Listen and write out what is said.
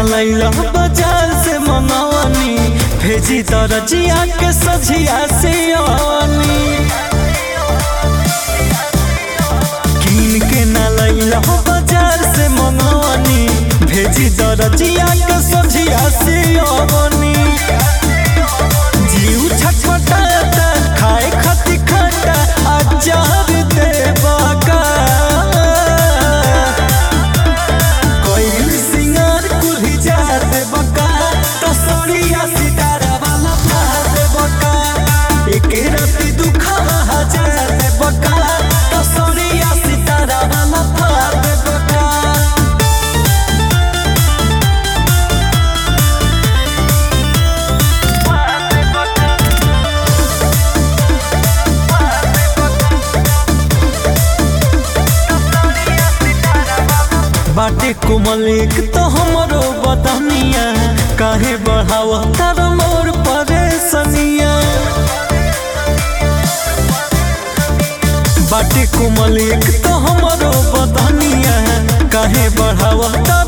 लैला बाजार से मनवनी भेजी दरजिया के सझिया से आनी कीन के न लैला बाजार से मनवनी भेजी दरजिया के सझिया से आनी जीव छटपटाता खाए खती खटा अचार देवा का कोई सिंगार कुल्ही जा देवा का तसरिया सितारा वाला पा देवा का एक राती दुखावा हजार देवा का तसरिया सितारा वाला पा देवा का बाटे कोमल एक तो हमरो बदनिया काहे बढ़ावा तार मोर परेशनिया बाटे कोमल एक तो हमरो बदनिया काहे बढ़ावा तार